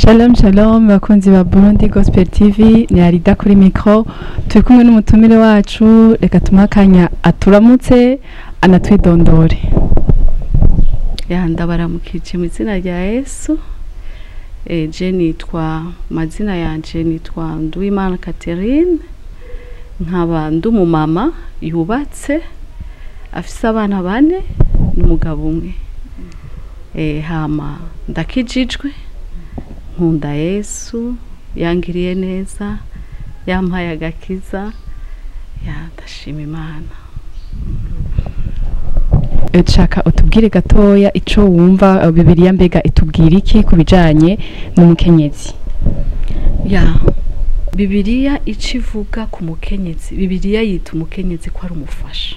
Shalom shalom bakunzi ba Burundi Gospel TV ni Arida kuri micro turi kumwe n'umutumire wacu reka tumuhe akanya aturamutse anatwidondore ya ndabaramukije mu izina rya yesu eh, je nitwa mazina yanje nitwa nduwimana catherine nkaba ndi umumama yubatse afise abana bane n'umugabo umwe eh, hama ndakijijwe nkunda yesu yangiriye neza yampaye agakiza ya ndashima imana Eh, shaka utubwire gatoya ico wumva eh, bibiliya mbega itubwira iki ku bijanye n'umukenyezi ya bibiliya ico ivuga ku mukenyezi bibiliya yita umukenyezi ko ari umufasha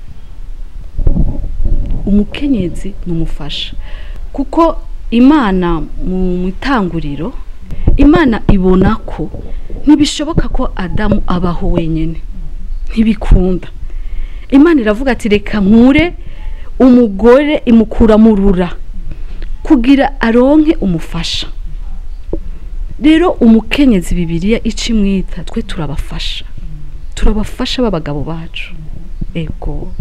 umukenyezi ni umufasha kuko imana mu itanguriro imana ibona ko ntibishoboka ko adamu abaho wenyine ntibikunda imana iravuga ati reka nkure umugore imukura mu rura kugira aronke umufasha rero umukenyezi bibiliya ica imwita twe turabafasha turabafasha b'abagabo bacu ego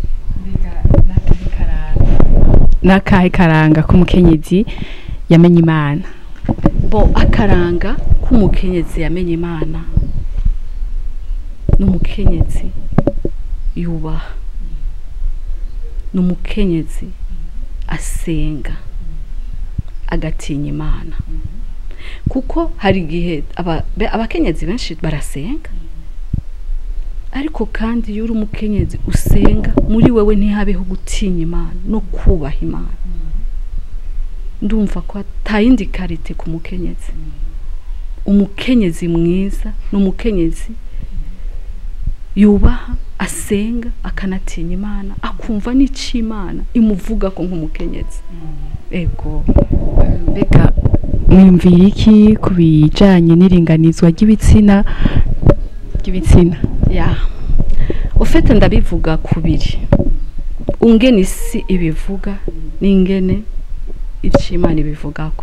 n'akahe karanga k'umukenyezi yamenye imana bo akaranga k'umukenyezi yamenye imana n'umukenyezi yubaha n'umukenyezi asenga agatinya imana kuko hari igihe aba- be- abakenyezi benshi barasenga ariko kandi iyo uri umukenyezi usenga muri wewe ntihabeho gutinya imana no kubaha imana ndumva ko atayindi karite ku mukenyezi umukenyezi mwiza ni umukenyezi yubaha asenga akanatinya imana akumva n'icyo imana imuvuga ko nk'umukenyezi ego mbega mwiyumvira iki ku bijanye n'iringanizwa ry'ibitsina ry'ibitsina ya ufite ndabivuga kubiri ungene isi ibivuga n'ingene icyo imana ibivugako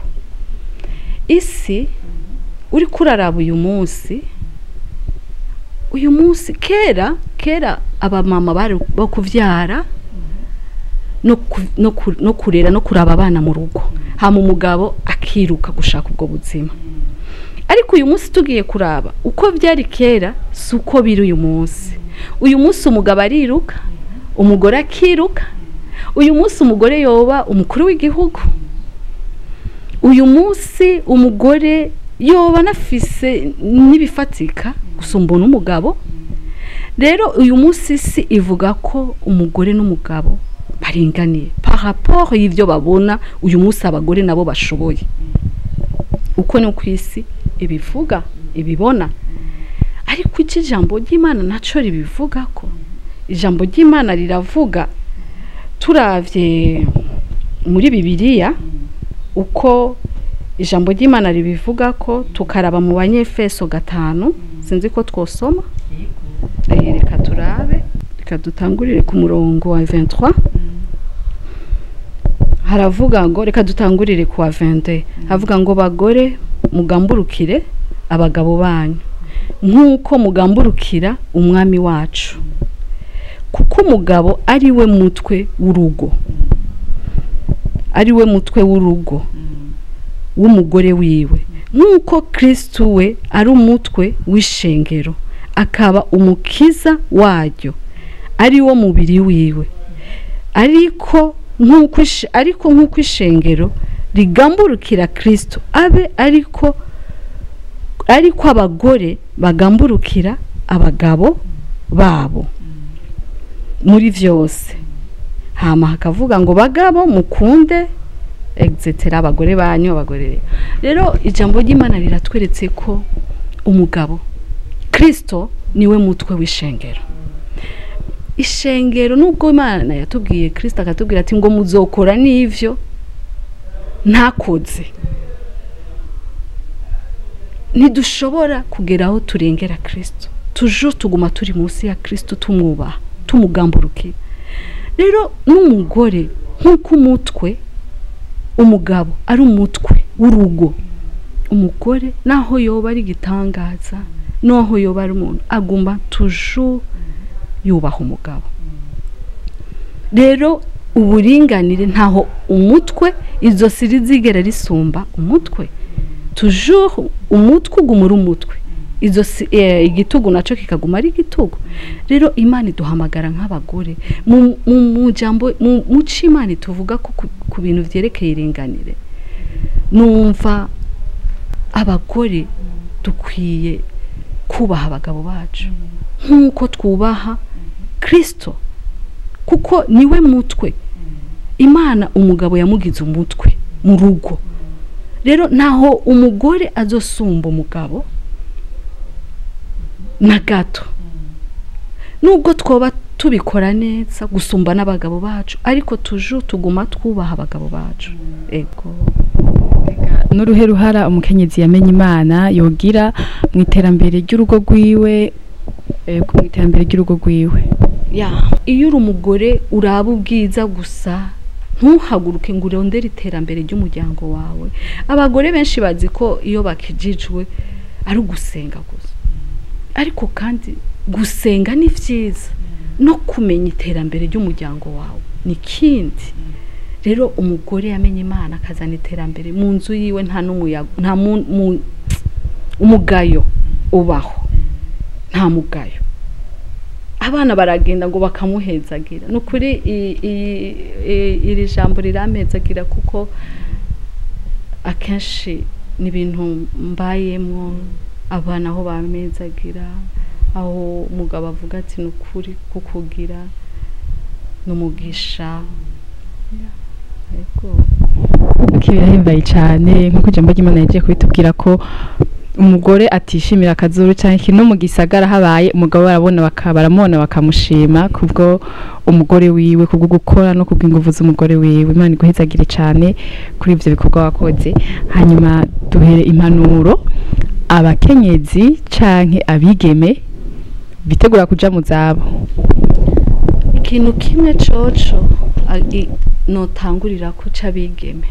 isi uri kuraraba uyu munsi uyu munsi kera kera abamama bari bo kuvyara no ku- no ku- no kurera no kuraba abana mu rugo hama umugabo akiruka gushaka ubwo buzima ariko uyu munsi tugiye kuraba uko byari kera si uko biri uyu munsi uyu munsi umugabo ariruka umugore akiruka uyu munsi umugore yoba umukuru w'igihugu uyu munsi umugore yoba anafise n'ibifatika gusumba n'umugabo rero uyu munsi si ivuga ko umugore n'umugabo baringaniye par rapport y'ibyo babona uyu munsi abagore nabo bashoboye uko ni ku isi ibivuga ibibona ariko iki ijambo ry'imana nacyo ribivuga ko ijambo ry'imana riravuga turavye muri bibiliya uko ijambo ry'imana ribivuga ko tukaraba mu banyefeso gatanu sinzi ko twosoma Eh, reka turabe reka dutangurire ku murongo wa 23 haravuga ngo reka dutangurire ku wa 22 havuga ngo bagore mugamburukire abagabo banyu nk'uko mugamburukira umwami wacu kuko umugabo ari we mutwe w'urugo ari we mutwe w'urugo w'umugore wiwe nk'uko kristo we ari umutwe w'ishengero akaba umukiza waryo ari wo mubiri wiwe ariko nk'uko ish- ariko nk'uko ishengero rigamburukira kristo abe ariko ariko abagore bagamburukira abagabo babo muri byose hama hakavuga ngo bagabo mukunde etc abagore banyu abagore rero ijambo ry'imana riratweretse ko umugabo kristo niwe mutwe w'ishengero ishengero nubwo imana yatubwiye kristo akatubwira ati ngo muzokora n'ivyo ntakoze ntidushobora kugera aho turengera kristo tujo tuguma turi munsi ya kristo tumwubaha tumugamburukira rero n'umugore nk'uko umutwe umugabo ari umutwe w'urugo umugore naho yoba ari igitangaza naho yoba ari umuntu aguma tuju yubaha umugabo rero uburinganire ntaho umutwe izosi rizigera risumba umutwe tuju umutwe ugumura umutwe izosi eh, igitugu nacyo kikaguma ari igitugu rero imana iduhamagara nk'abagore mu mu mu jambo mu mu cyo imana tuvuga ko ku- ku bintu byerekeye iringanire numva abagore dukwiye kubaha abagabo bacu nk'uko twubaha kirisito kuko niwe mutwe imana umugabo yamugize umutwe mu rugo rero ntaho umugore azosumba umugabo na gato nubwo twoba tubikora neza gusumba n'abagabo bacu ariko tuju tuguma twubaha abagabo bacu ego n'uruhe ruhara umukenyezi yamenye imana yogira mu iterambere ry'urugo rwiwe eh, mu iterambere ry'urugo rwiwe ya iyo uri umugore uraba ubwiza gusa ntuhaguruke ngo urondere iterambere ry'umuryango wawe abagore benshi bazi ko iyo bakijijwe ari ugusenga gusa ariko kandi gusenga ni byiza no kumenya iterambere ry'umuryango wawe ni ikindi rero umugore yamenye imana akazana iterambere mu nzu yiwe nta n'umuyaga nta mu- mu- umugayo ubaho nta mugayo abana baragenda ngo bakamuhezagira ni ukuri i- i- i- iri jambo rirampezagira kuko akenshi ni ibintu mbayemo abana aho bamezagira aho umugabo avuga ati ni ukuri kukugira ni umugisha yego Iki birahimbaye cyane nk'uko ijambo ry'imana yagiye kubitubwira ko umugore atishimira akazuru cyane ikintu no mu gisagara habaye umugabo barabona baka- baramubona bakamushima kubwo umugore wiwe kubwo gukora no kubw'inguvu z'umugore wiwe imana iguhezagire cyane kuri ibyo bikorwa wakoze hanyuma duhere impanuro abakenyezi canke abigeme bitegura kuja mu zabo ikintu kimwe coco a- i- notangurira ko c'abigeme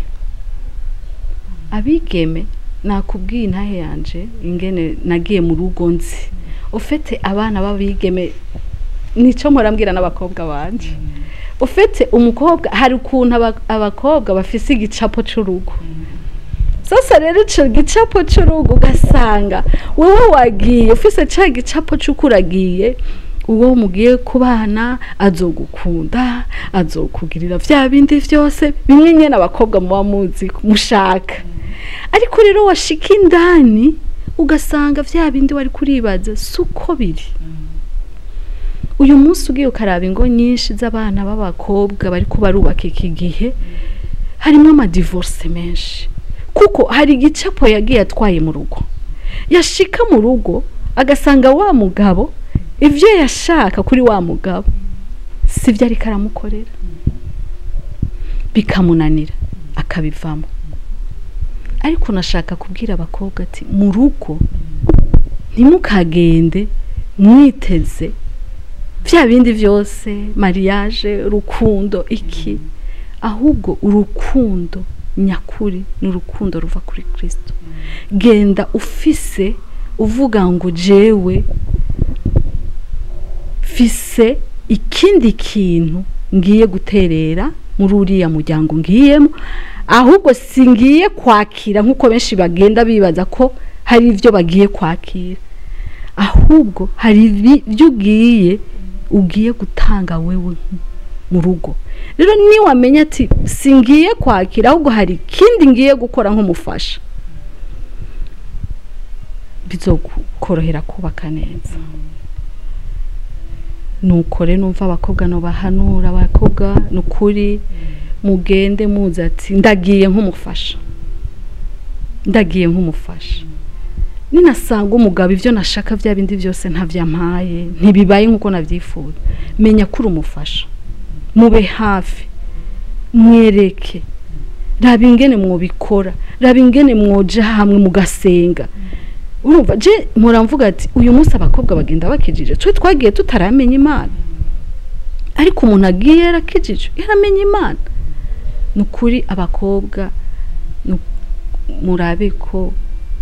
abigeme nakubwiye intahe yanje ingene nagiye mu rugo nzi ufite abana b'abigeme nico mpora mbwira n'abakobwa banje ufite umukobwa hari ukuntu aba- abakobwa bafise igicapo c'urugo sasa rero ico gicapo c'urugo ugasanga wowe wagiye ufise ca gicapo c'uko uragiye uwo mugiye kubana azogukunda azokugirira vya bindi vyose bimwe nyene abakobwa muba muzi mushaka ariko rero washika indani ugasanga vya bindi wari kuribaza suko biri uyu munsi ugiye ukaraba ingo nyinshi z'abana b'abakobwa bariko barubaka iki gihe harimo amadivorce menshi kuko hari igicapo yagiye atwaye mu rugo yashika mu rugo agasanga wa mugabo ibyo yashaka kuri wa mugabo si byo ariko aramukorera bikamunanira akabivamo ariko nashaka kubwira abakobwa ati mu rugo ntimukagende mwiteze bya bindi byose mariage urukundo iki ahubwo urukundo nyakuri ni urukundo ruva kuri kirisito genda ufise uvuga ngo jewe fise ikindi kintu ngiye guterera muri uriya muryango ngiyemo ahubwo singiye kwakira nk'uko benshi bagenda bibaza ko hari ibyo bagiye kwakira ahubwo hari ibyo ugiye ugiye gutanga wewe mu rugo rero niwamenya ati singiye kwakira ahubwo hari ikindi ngiye gukora nk'umufasha bizokorohera kubaka neza nukore numva abakobwa bahanura abakobwa ni ukuri mugende muzi ati ndagiye nk'umufasha ndagiye nk'umufasha ninasanga umugabo ibyo nashaka bya bindi byose ntabyampaye ntibibaye nk'uko nabyifuza menya ko uri umufasha mube hafi mwereke raba ingene mwubikora raba ingene mwoja hamwe mugasenga urumva je mpora mvuga ati uyu munsi abakobwa bagenda bakijije twe twagiye tutaramenya imana ariko umuntu agiye yarakijije yaramenya imana ni ukuri abakobwa murabe ko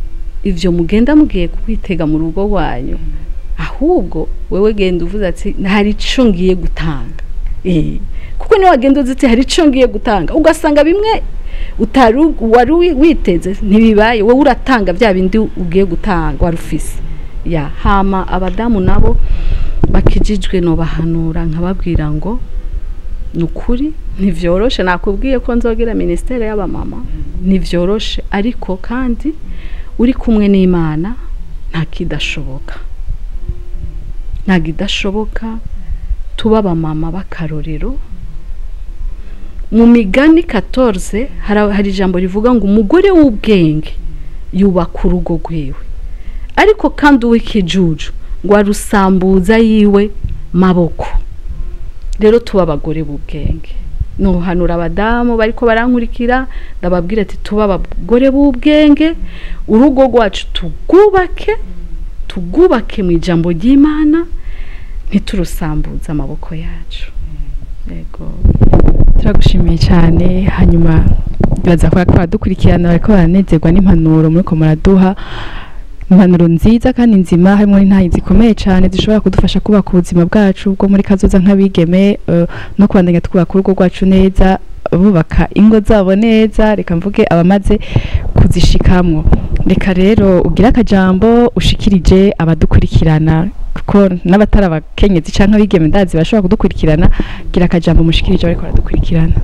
ivyo mugenda mugiye kwitega mu rugo rwanyu ahubwo wewe genda uvuze ati hari ico ngiye gutanga eh kuko niyo wagenda uzi ati hari ico ngiye gutanga ugasanga bimwe utari wari wi- witeze ntibibaye wowe uratanga bya bindi ugiye gutanga wari ufise ya hama abadamu nabo bakijijwe no bahanura nkababwira ngo ni ukuri ntivyoroshe nakubwiye ko nzogira ministere y'abamama ntivyoroshe ariko kandi uri kumwe n'imana nta kidashoboka nta kidashoboka tuba abamama b'akarorero mu migani 14 hari hari ijambo rivuga ngo umugore w'ubwenge yubaka urugo rwiwe ariko kandi uw'ikijuju ngo arusambuza yiwe maboko rero tuba abagore b'ubwenge nuhanura abadamu bariko barankurikira ndababwira ati tuba abagore b'ubwenge urugo rwacu tugubake tugubake mu ijambo ry'imana ntiturusambuze amaboko yacu yego turagushimiye cyane hanyuma baza kuba baradukurikirana bariko baranezerwa n'impanuro muriko muraduha impanuro nziza kandi nzima harimo n'intayi zikomeye cyane zishobora kudufasha kubaka ubuzima bwacu bwo muri kazoza nk'abigeme eh, no kubandanya twubaka urugo rwacu neza bubaka ingo zabo neza reka mvuge abamaze kuzishikamwo reka rero ugire akajambo ushikirije abadukurikirana kuko n'abatari abakenyezi canke abigeme ndazi bashobora kudukurikirana gira akajambo mushikirije bariko baradukurikirana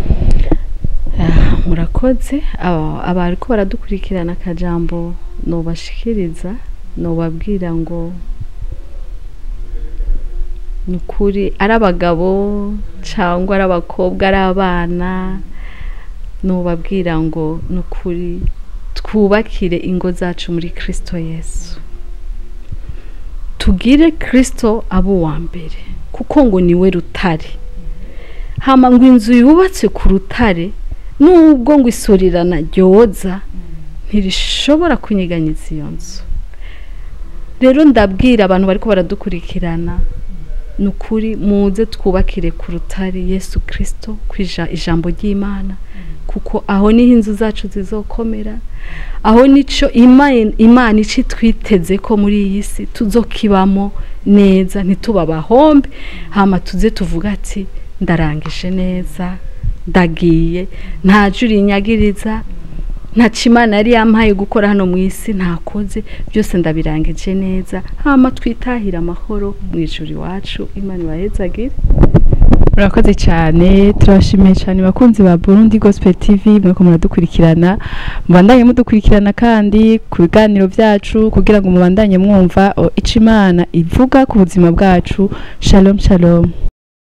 Ah, murakoze Aba- abariko baradukurikirana akajambo nobashikiriza nobabwira ngo ni ukuri ari abagabo cyangwa ari abakobwa ari abana nobabwira ngo ni ukuri twubakire ingo zacu muri kirisito yesu tugire kirisito abo uwa mbere kuko ngo niwe rutare hama ngo inzu yubatse ku rutare nubwo ngo isorirana ryoza ntirishobora kunyiganyiza iyo nzu rero ndabwira abantu bariko baradukurikirana ni ukuri muze twubakire ku rutare yesu kirisito ku ija- ijambo ry'imana kuko aho niho inzu zacu zizokomera aho nico Ima- imana ici twiteze ko muri iyi si tuzokibamo neza ntituba abahombe hama tuze tuvuga ati ndarangije neza ndagiye nta juri inyagiriza nta imana yari yampaye gukora hano mu isi ntakoze byose ndabirangije neza hama twitahire amahoro mu ijuru iwacu imana ibahezagire murakoze cyane turabashimiye cyane bakunzi ba Burundi Gospel TV mweko muradukurikirana mubandanye mudukurikirana kandi ku biganiro byacu kugira ngo mubandanye mwumva o, ico imana ivuga ku buzima bwacu shalom shalom